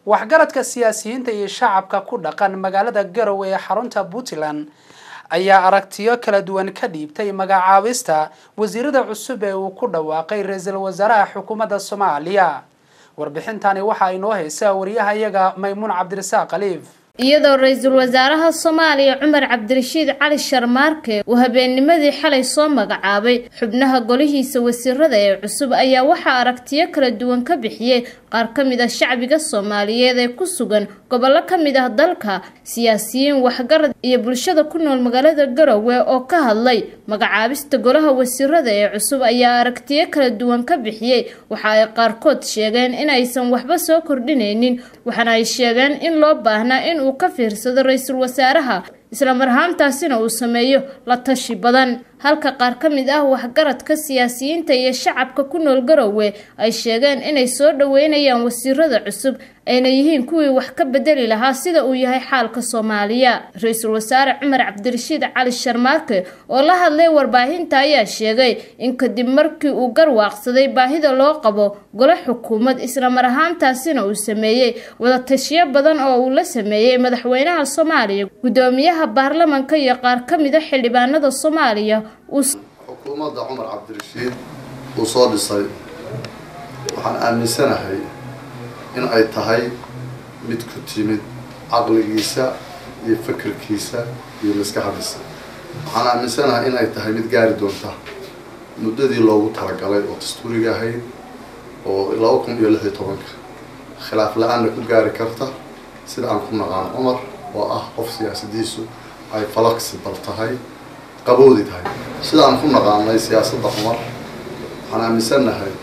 waxgaradka siyaasiyiinta iyo shacabka ku dhaqan magaalada garowe ee xarunta puntland ayaa aragtiyo kala duwan ka dhiibtay magacaabista wasiirada cusub ee uu ku dhawaaqay ra-iisul wasaaraha xukuumadda soomaaliya warbixintani waxaa inoo haysa wariyahayaga maymuun cabdirasaaq khaliif iyadoo ra-iisul wasaaraha soomaaliya cumar cabdirashiid cali sharmaarke uu habeennimadii xalay soo magacaabay xubnaha golihiisa wasiirada ee cusub ayaa waxaa aragtiyo kala duwan ka bixiyey qaar ka mid ah shacbiga soomaaliyeed ee ku sugan gobollo ka mid ah dalka siyaasiyiin waxgarad iyo bulshada ku nool magaalada garowe oo ka hadlay magacaabista golaha wasiirada ee cusub ayaa aragtiyo kala duwan ka bixiyey waxa ay qaarkood sheegeen in aysan waxba soo kordhinaynin waxaana ay sheegeen in loo baahnaa in uu ka fiirsado ra-iisul wasaaraha isla marhaantaasina uu sameeyo la tashi badan halka qaar ka mid ah waxgaradka siyaasiyiinta iyo shacabka ku nool garowe ay sheegeen inay soo dhaweynayaan wasiirada cusub ayna yihiin kuwii wax ka bedeli lahaa sida uu yahay xaalka soomaaliya ra-iisul wasaare cumar cabdirashiid cali sharmaarke oo la hadlay warbaahinta ayaa sheegay in kadib markii uu garwaaqsaday baahida loo qabo golo xukuumad isla mar ahaantaasina uu sameeyey wadatashiyo badan oo uu la sameeyey madaxweynaha soomaaliya gudoomiyaha baarlamanka iyo qaar ka mid a xildhibaanada soomaaliya xukuumadda cumar cabdirashiid uu soo dhisay waxaan aaminsanahay in ay tahay mid ku timid caqligiisa iyo fikirkiisa iyo maskaxdiisa waxaan aaminsanahay in ay tahay mid gaari doonta muddadii loogu talagalay oo dastuuriga ahayd oo laba kun iyo lix iyo tobanka khilaaf la-aanna ku gaari karta sida aan ku naqaan cumar oo ah qof siyaasadiisu ay falaxibal tahay qaboodi tahay sida aan ku naqaanay siyaasadda cumar waxaan aaminsannahay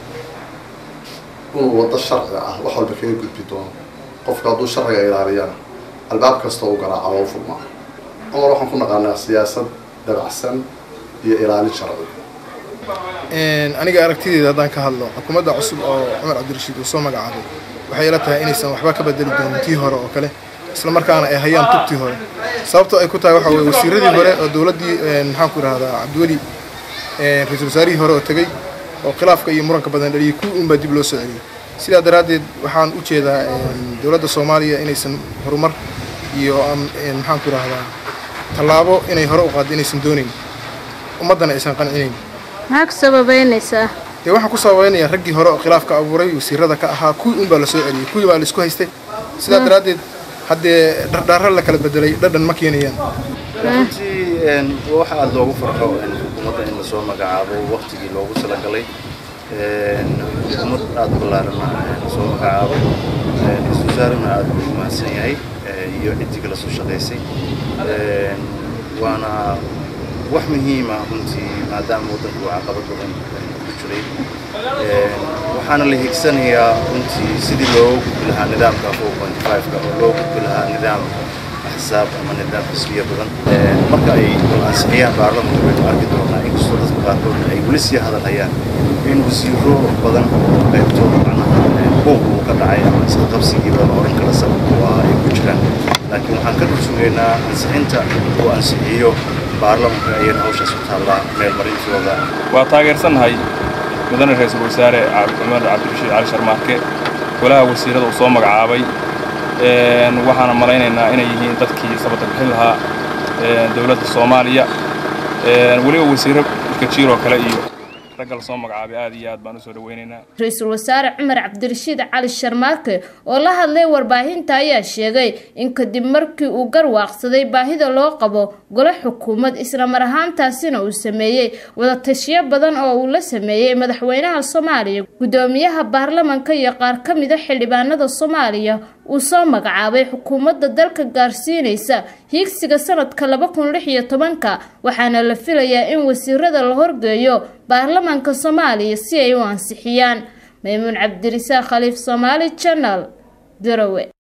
inuu waddo sharciga ah wax walba kaga gudbi doono qofka hadduu sharciga ilaaliyana albaab kasta u garaaca loo furmaa cumar waxaan ku naqaanaa siyaasad dabacsan iyo ilaalin sharci aniga aragtideeda haddaan ka hadlo xukuumadda cusub oo cumar cabdirashiid uu soo magacaabay waxay ila tahay inaysan waxba ka bedeli doonin tii hore oo kale isla markaana ay hayaan tubtii hore sababto ay ku tahay waxa weye wasiiradii hore oo dowladdii maxaan ku idhahdaa cabdiweli ra-iisul wasaarihii hore oo tegey oo khilaafka iyo muranka badan dhaliyay kuwii unbaa dib loo soo celiyey sidaa daraaddeed waxaan u jeedaa dowladda soomaaliya inaysan horumar iyo maxaan ku idhahdaa tallaabo inay hore u qaaddo inaysan doonayn ummaddana aysan qancinayn maxaa ku sababeynaysaa dee waxaan ku sababeynayaa raggii hore oo khilaafka abuuray wasiirada ka ahaa kuwii unbaa la soo celiyey kuwii baa la isku haystay sidaa daraaddeed haddee dhardhaaro la kala bedelay dhadhan ma keenayaan runtii waxa aada loogu farxo xukuumadda in lasoo magacaabo waktigii loogu talagalay xukuumad aada ballaarana lasoo magacaabo ra-isul wasaarena aada ugu mahadsan yahay iyo ciddii kala soo shaqaysay waana wax muhiima runtii maadaama waddanku caqabad badan ku jiray waxaana la higsanayaa runtii sidii loo gudbi lahaa nidaamka four point five-ka oo loo gudbi lahaa nidaam axsaab ama nidaam xisbiya badan marka ay ansixiyaan baarlamanka waynu arki doonaa inkastoo dadka qaarkoodna ay weli sii hadalhayaan in wasiiro badan qaybtooda macnaha buuq uu ka dhacay ama isla qabsigiiba la odhan kala sabab u ah ay ku jiraan laakiin waxaan ka dhul sugaynaa ansixinta uu ansixiyo baarlamanka ayayna hawshaas u taallaa meel marintooda waa taageersannahay mudane ra-iisul wasaare cumar cabdirashiid cali sharmaarke golaha wasiirada uu soo magacaabay waxaana malaynaynaa inay yihiin dadkii sabata bixin lahaa dowladda soomaaliya weliba wasiiro kajiiroo kale iyo ragga lasoo magacaabay aad iyo aad baan usoo dhaweynaynaa ra-iisul wasaare cumar cabdirashiid cali sharmaarke oo la hadlay warbaahinta ayaa sheegay in kadib markii uu garwaaqsaday baahida loo qabo golo xukuumad isla mar ahaantaasina uu sameeyey wadatashiyo badan oo uu la sameeyey madaxweynaha soomaaliya gudoomiyaha baarlamanka iyo qaar ka mid a xildhibaanada soomaaliya uu soo magacaabay xukuumadda dalka gaarsiinaysa hiigsiga sanadka laba kun lix iyo tobanka waxaana la filayaa in wasiirada la horgeeyo baarlamanka soomaaliya si ay u ansixiyaan maymuun cabdirisaaq khaliif soomaali janal garowe